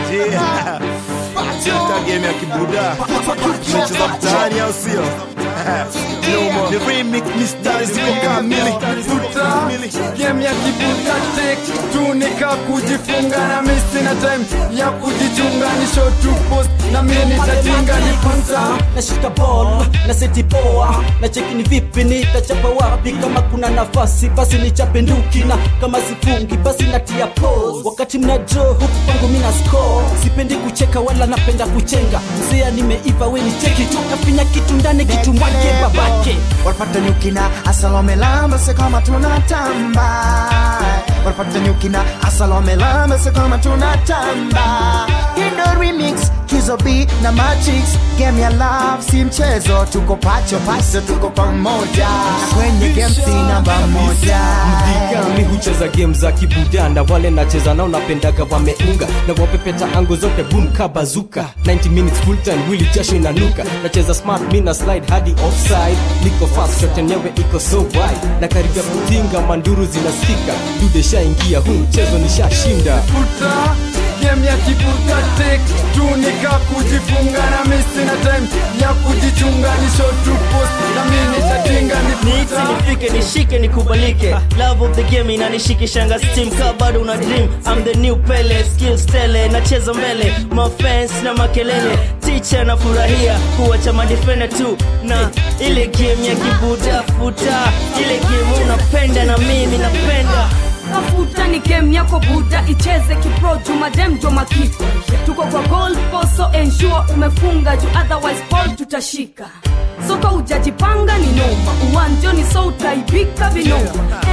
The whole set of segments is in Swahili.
Yeah. Cheta game ya kibuda tunacheza mtaani au sio? No more. Ni remix mistari ziko kamili Futa game ya kibuta tek tunika kujifunga na mimi sina time ya kujichunga ni shot to post na mimi nitatinga ni futa nashika ball na seti poa na cheki ni vipi nitachapa wapi kama kuna nafasi basi nichape nduki na kama sifungi basi natia pose wakati mna draw huku kwangu mina score sipendi kucheka wala napenda kuchenga mzea nimeiva weni cheki tu nafinya kitu ndani kitu mwake babake Walipata nyukina asalomelamba se kama tunatamba Walipata nyukina asalomelamba se kama tunatamba Hindo remix Kizo B na Matrix Game ya love si mchezo Tuko pacho pacho tuko pamoja Kwenye game si namba moja mdigami hucheza game za kibuda na wale nacheza nao napendaga wameunga na wapepeta ango zote boom kabazuka 90 minutes full time wili jasho inanuka nacheza smart mina slide hadi offside niko fast shot yenyewe iko so wide na karibia kutinga manduru zinasikika dude shaingia huu mchezo nishashinda futa game ya kibuta tek tunika kujifunga na mimi sina time ya kujichunga ni shot to post na mimi nitatinga ni Niti futa nifike nishike nikubalike love of the game inanishikishanga steam ka bado una dream I'm the new pele skills tele nacheza mbele mafans na makelele teacher nafurahia kuwacha madefender tu na ile game ya kibuda futa ile game unapenda na mimi napenda tafuta ni game yako buda icheze kipro jumadem jomakiko tuko kwa goal poso ensure umefunga juu otherwise ball tutashika soka ujajipanga ni noma uwanjoni so utaibika vinoma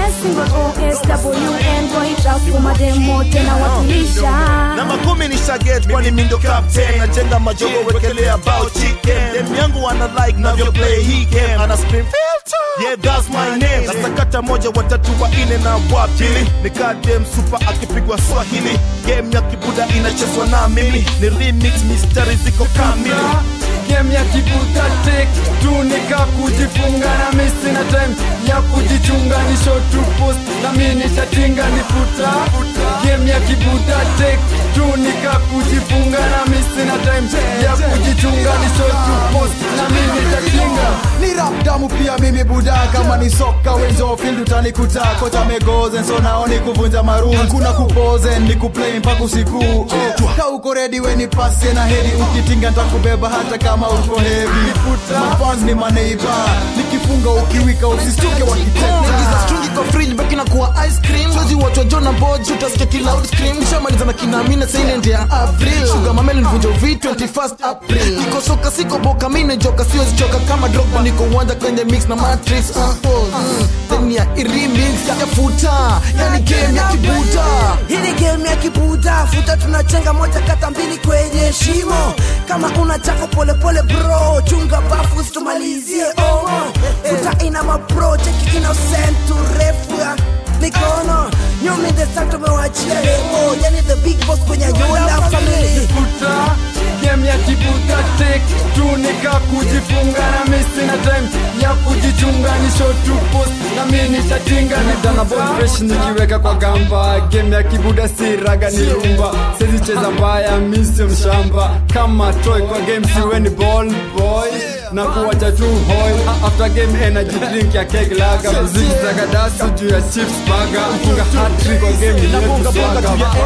namba kumi ni shaget kwani mindo captain najenga majogo wekelea bao chicken dem yangu wana like navyo play hii game ana scream filter yeah that's my name nasakata moja watatu wa ine na wa pili ni kadem super akipigwa swahili game ya kibuda inachezwa na mimi ni remix mistari ziko kamili game ya kibuta tek tunika kujifunga na mimi sina time ya kujichunga ni shot to post na mimi nitatinga ni futa game ya kibuta tek tunika kujifunga na mimi sina time ya kujichunga ni shot to post na mimi nitatinga ni rap damu pia mimi buda kama ni soka wenzo field utanikuta kocha megozen so naoni kuvunja maroon hakuna kupozen ni kuplay mpaka usiku oh. ka uko ready we ni pase na heri ukitinga ntakubeba hata kama uko heavy mafans ni maneiba nikifunga ukiwika usistuke wakiteka Ingiza strungi kwa fridge baki na kuwa ice cream Chozi watu wa Jona Boji utasikia ki loud scream Nishamaliza na kina Amina silent ya April Sugar mameli nivunja uvi 21st April Niko soka siko boka mine joka siwezi choka kama Drogba niko uwanja kwenye mix na Matrix uh, mm. Then ya remix ya futa yani game ya kibuta Hii ni game ya kibuda futa tunachenga moja kata mbili kwenye shimo kama una chako polepole bro chunga bafu situmalizie omo futa ina mapro cheki innocent urefu ya mikono nyumi the start tumewachia lemo yani the big boss kwenye nyola family futa game ya kibuta tek tunika kujifunga na mimi sina time ya kujichunga ni shot to post na mimi nitatinga ni dana ball fresh nikiweka kwa gamba game ya kibuda si raga ni rumba sisi cheza mbaya mimi sio mshamba kama toy kwa game siwe ni ball boy na kuwacha tu hoi after game energy drink ya keg laga muziki zagadasu juu ya chips burger funga hat trick kwa game ni Nabonga bonga juu ya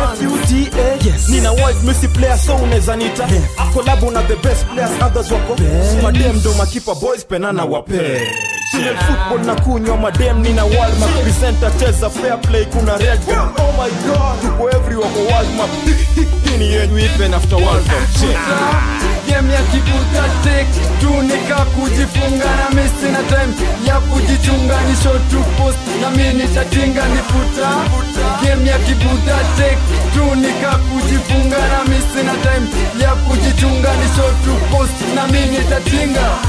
FUTA Nina wide missy player so unaweza nita Collabo na the best players others wako Madem ndo makipa boys penana wape Female football na kunywa madem nina world map presenter cheza fair play kuna red gun Oh my god tuko everywhere kwa world map Hii ni yenyu even after world cup Shit. game ya kibuta tek tunika kujifunga na mimi sina time ya kujichunga ni shot to post na mimi nitatinga ni futa game ya kibuta tek tunika kujifunga na mimi sina time ya kujichunga ni shot to post na mimi nitatinga